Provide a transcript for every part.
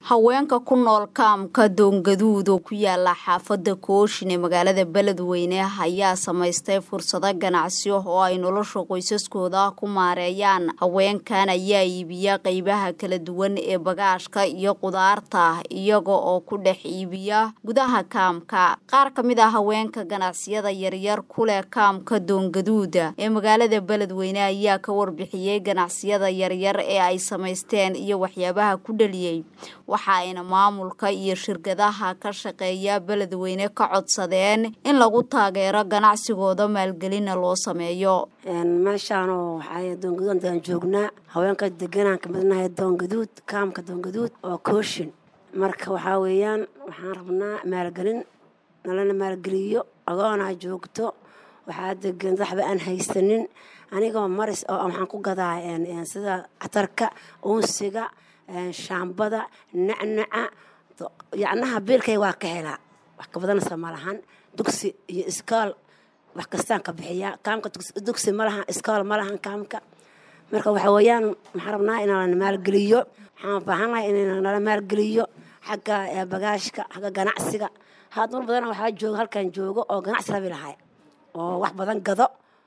haweenka ku nool kaamka doongaduud oo ku yaala xaafada kooshin ee magaalada beledweyne ayaa samaystay fursado ganacsiyo oo ay nolosha qoysaskooda ku maareeyaan haweenkan ayaa iibiya qeybaha kala duwan ee bagaashka iyo qudaarta iyaga oo ku dhex iibiya gudaha kaamka qaar ka mid ah haweenka ganacsiyada yaryar ku leh kaamka doongaduuda ee magaalada beledweyne ayaa ka warbixiyey ganacsiyada yaryar ee ay samaysteen iyo waxyaabaha ku dhaliyey waxa ayna maamulka iyo shirkadaha ka shaqeeya beledweyne ka codsadeen in lagu taageero ganacsigooda maalgelina loo sameeyo meeshaanoo waxaa doongaduudaan joognaa haweenka deganaan ka midnahay doongaduud kaamka doongaduud oo kooshin marka waxaa weeyaan waxaan rabnaa maalgelin nalana maalgeliyo agoonaa joogto waxaa degan waxba aan haysanin anigoo maris oo waxaan ku gadaa sida catarka uunsiga shaambada nacnaca yacnaha biilkay waa ka helaa wax ka badanaysa ma lahan dugsi iyo iskool wax kastaan ka bixiyaa kaamka dugsi ma lahan iskool ma lahan kaamka marka waxa weeyaan waxaan rabnaa inala maalgeliyo waxaan baahannahay in nala maalgeliyo xagga bagaashka xagga ganacsiga haad mar badan waxaa jooga halkan joogo oo ganacsi rabi lahay oo wax badan gado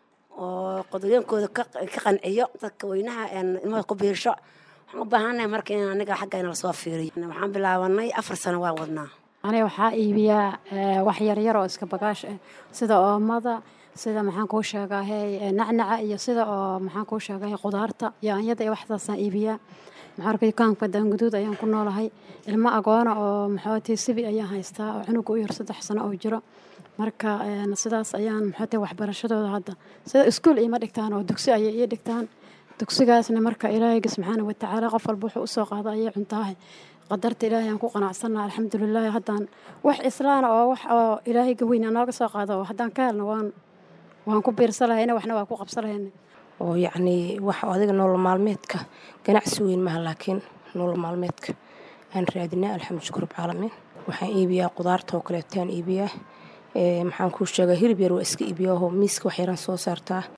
oo qodooyinkooda ka qanciyo dadka weynaha ilmada ku biisho waxaan u baahannahay marka in aniga xagga inala soo fiiriyo waxaan bilaabanay afar sano waan wadnaa aniga waxaa iibiyaa wax yaryar oo iska bagaash ah sida oomada sida maxaan kuu sheegahay nacnaca iyo sida oo maxaan kuu sheegahay qudaarta yaanyada iyo waxdaasaan iibiyaa maxaa arkay kaanka daanguduud ayaan ku noolahay ilmo agoona oo maxootay sibi ayaan haystaa oo cunuga u yar saddex sano oo jiro marka sidaas ayaan maxootay waxbarashadooda hadda sida iskuul iima dhigtaan oo dugsi ayay ii dhigtaan dugsigaasna marka ilaahayga subxaana watacaala qof walba wuxuu usoo qaada ayay cuntaahay qadarta ilaahay aan ku qanacsanaa alxamdulilaahi haddaan wax islaana oo wax oo ilaahayga weyna nooga soo qaado oo haddaan ka helno waan waan ku biirsa lahayna waxna waa ku qabsa lahayna oo yacnii wax adiga nolol maalmeedka ganacsi weyn maha laakiin nolol maalmeedka aan raadinaa alxamdu shukr rabcaalamiin waxaan iibiyaa qudaarta oo kaleetaan iibiyaa maxaan kuu sheegaa hilib yar waa iska iibiyaahoo miiska wax yaraan soo saartaa